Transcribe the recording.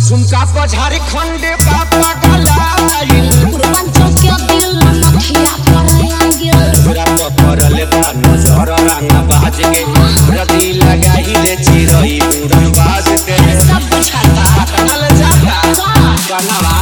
झुमका पर झारखंड पापा गलाइल पूर्वांचल के दिल नथिया पर आगिल तोरा तो पड़ल बा नजर रंगा बाज के रदी लगाई ले चिरई उड़न बाज के सब बुझाता कनल जाता का कनवा